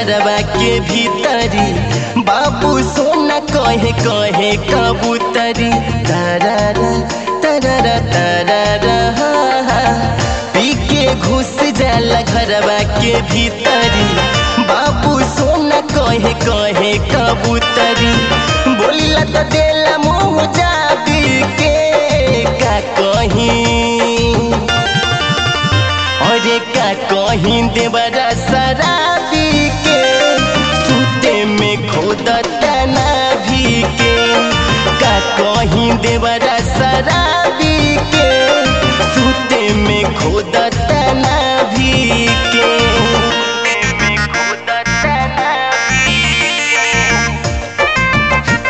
घरवा के भीतरी बाबू सोना कहे कहे कबूतरी तारारा तारारा तारारा हा, हा। पी के घुस जाला घरवा के भीतरी बाबू सोना कहे कहे कबूतरी बोलिला तो देला मुँह जाबी के का कहीं अरे का कहीं देवरा शराबी के सूते में खोदता ना भी के का कहीं देवरा शराबी के सूते में खोदता ना भी के खोदता ना भी के।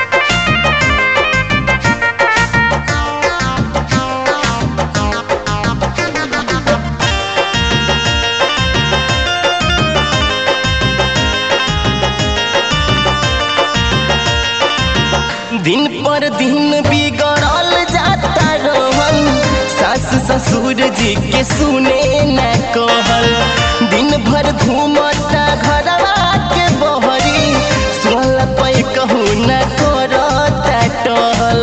दिन पर दिन बिगड़ल जाता रहल सास ससुर जी के सुने न कहल दिन भर घूमता घरवा के बहरी सुहल पै कहू न करता टहल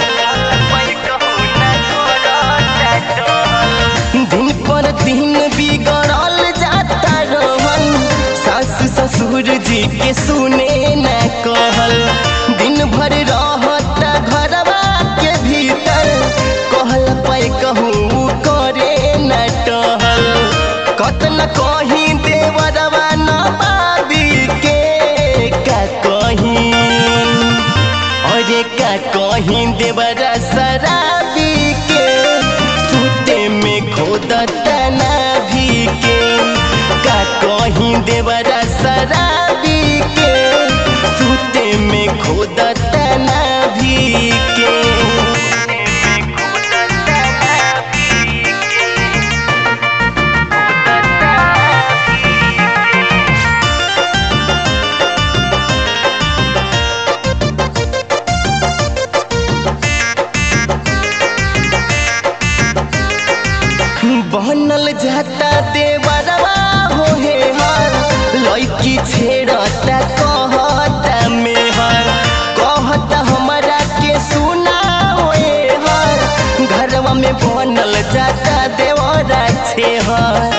दिन पर दिन बिगड़ल जाता रहल सास ससुर जी के सुने न कहल दिन भर रहता घरवा के भीतर कहल पै कहूँ करे न टहल कतन कहीं देवरवा न बाबी के का कहीं अरे का कहीं देवरा शराबी के सूते में खोदता ना भी के का कहीं देवरा शराबी के सूते में खोदता ना भी के बनल जाता देवरवा हो हे हर लड़की छेड़ता कहता में हर कहता हमरा के सुना होए हर घरवा में बनल जाता देवरा छे हर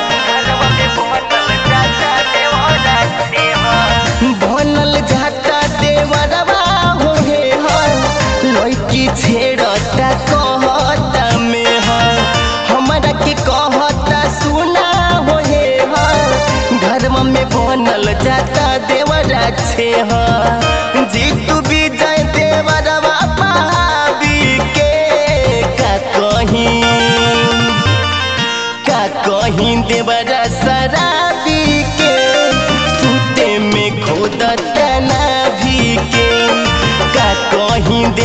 बनल जाता देवरवा हो हे हर लड़की छेड़ता कहता में हर हमरा के कहता सुना हो हे हर घरवा में बनल जाता देवरा छे हर जीतू विजय देवरवा पाबी के का कहीं का कहीं देवरा शराबी के सूते में खोदता ना भी के का कहीं दे